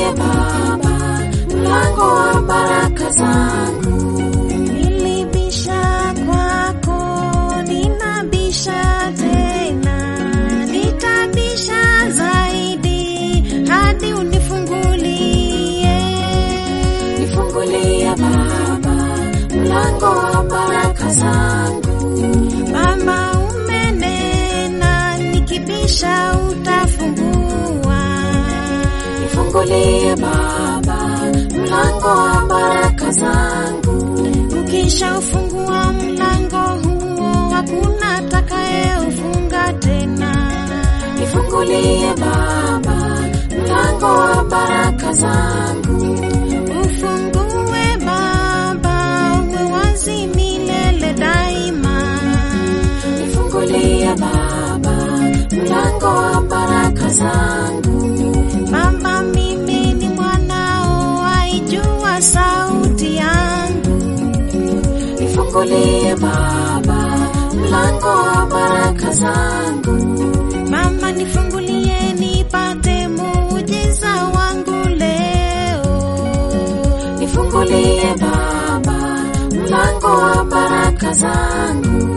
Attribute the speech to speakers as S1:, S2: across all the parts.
S1: Nifungulie Baba mlango wa baraka zangu.
S2: Nilibisha kwako, ninabisha tena, nitabisha zaidi hadi unifungulie.
S1: Nifungulie Baba mlango wa baraka zangu.
S2: Baba, umenena, nikibisha utafungua.
S1: Nifungulie Baba mlango wa baraka zangu.
S2: Ukisha ufungua mlango huo, hakuna atakayeufunga tena.
S1: Nifungulie Baba mlango wa baraka zangu.
S2: Ufungue Baba, uwe wazi milele daima.
S1: Nifungulie Baba mlango wa baraka zangu.
S2: Baba, mimi ni mwanao, aijua sauti yangu.
S1: Nifungulie Baba mlango wa baraka zangu.
S2: Mama, nifungulie nipate muujiza wangu leo.
S1: Nifungulie Baba mlango wa baraka zangu.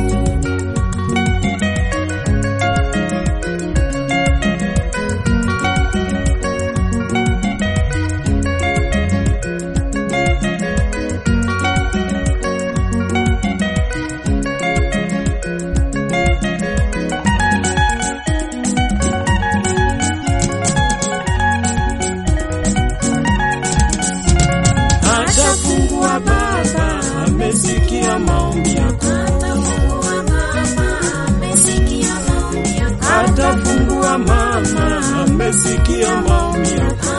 S3: Atafungua Baba, amesikia maombi yako. Atafungua Mama, amesikia maombi yako.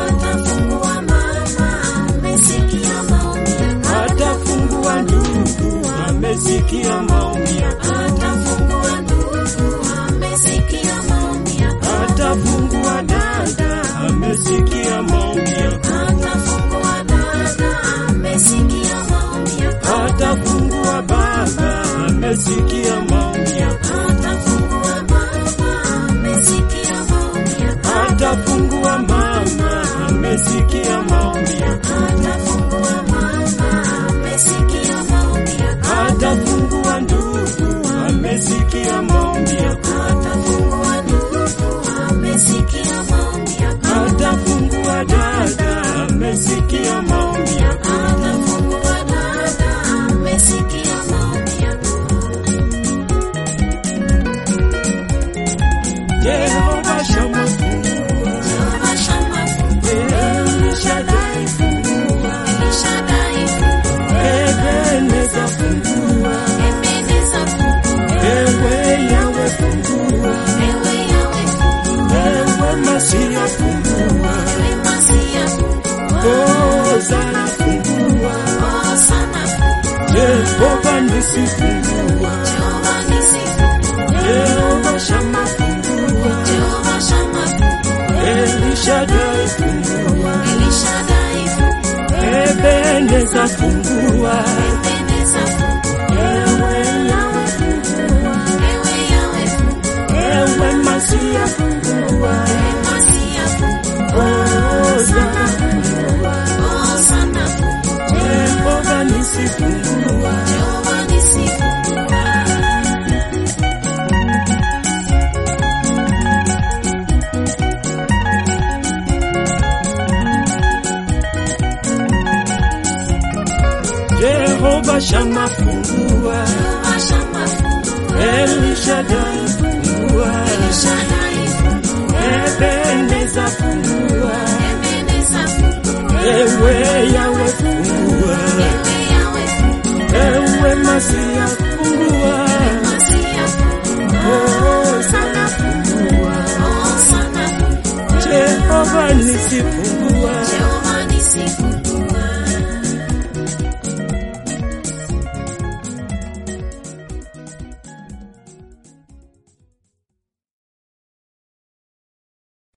S3: Atafungua Ndugu, amesikia maombi yako. Atafungua Dada, amesikia maombi yako. Atafungua Baba, amesikia maombi yako. Atafungua Mama, amesikia maombi yako. Atafungua Ndugu, amesikia maombi yako. Atafungua Dada, amesikia maombi yako. Jehova Shama, fungua. El Shaddai, fungua. Ebeneza, fungua. Ewe Yawe, fungua. Ewe Masia, fungua. Hosana, fungua. Jehova Nisi, fungua. Jehova Shama, fungua. El Shaddai, fungua. Ebeneza, fungua. Ewe Yawe, fungua. Ewe Masia, fungua. Hosana, fungua. Jehova Nisi, fungua. Jehova Shama, fungua. El Shaddai, fungua. Ebeneza, fungua. Ewe Yawe, fungua. Ewe Masia, fungua. Hosana, fungua. Jehova Nisi, fungua.
S1: Jehovah Nissi,